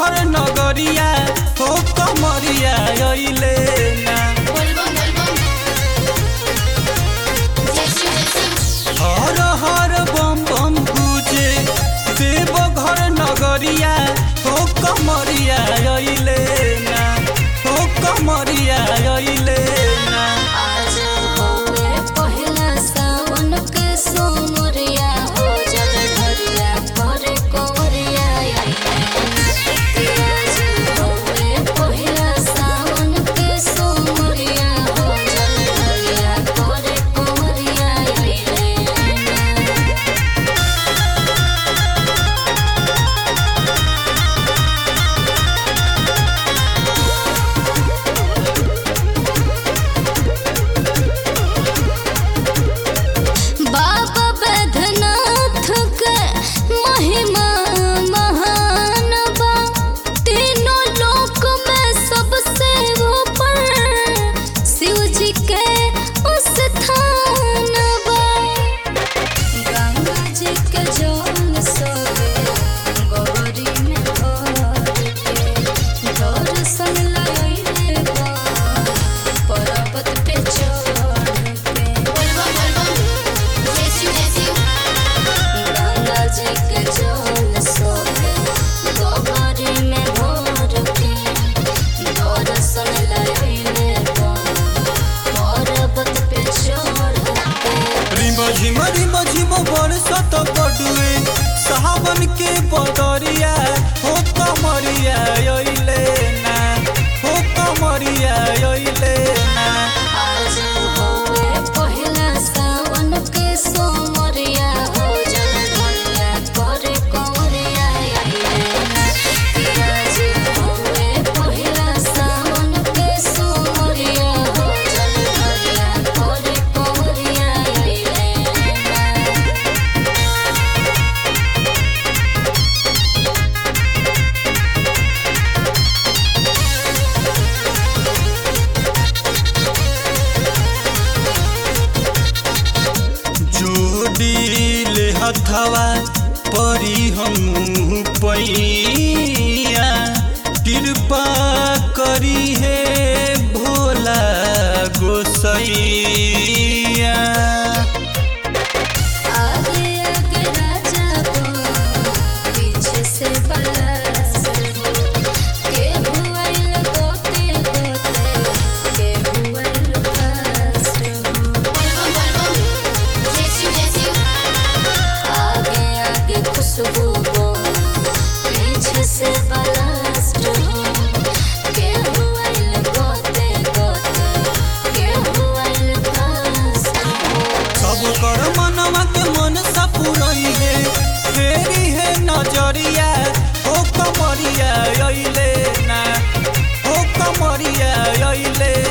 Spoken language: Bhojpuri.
घर नगरिया हो कमरिया अइले ना बोलबम बोलबम जय शिव जय शिव हर हर बम बम गुजे देव घर नगरिया हो कमरिया अइले ना हो कमरिया अइले ना आज होवे पहिला सावन के सोमरिया हो जल ढरिया करे कोरिया आज होवे पहिला सावन के सोमरिया हो जल ढरिया करे कोरिया बाबा बैद्यनाथ के महिमा महान बा तीनों लोक में सबसे ऊपर शिव जी के स्थान बा गंगा जी के जल सोगे गौरी में भर के दर्शन लइले बा पर्वत पे चढ़ के बोलबम बोलबम जय शिव जय शिव गंगा जी के जल सोगे गौरी में भर के दर्शन लइले बा पर्वत पे चढ़ के रिम झिम रिम झिम बरसत बडुए सावन के बदरिया हो कमरिया अइले ना हो कमरिया अइले ना आज होवे पहिला सावन के सोमरिया हो जल ढलिया करे कोरिया आज होवे पहिला सावन के सोमरिया हो जल ढलिया करे कोरिया जोड़ी ले हथवा परी हम पैया कृपा करी हे भोला गोसैया आगे आगे राजा बन, पीछे से बरस के हुआइल गोते गोते, के हुआइल पास आगे आगे खुशबू बन, पीछे से बरस के हुआइल गोते गोते, के हुआइल पास सब कर मनवा के मन सपुरई है फेरी है नजरिया हो कमरिया अइले ना हो कमरिया अइले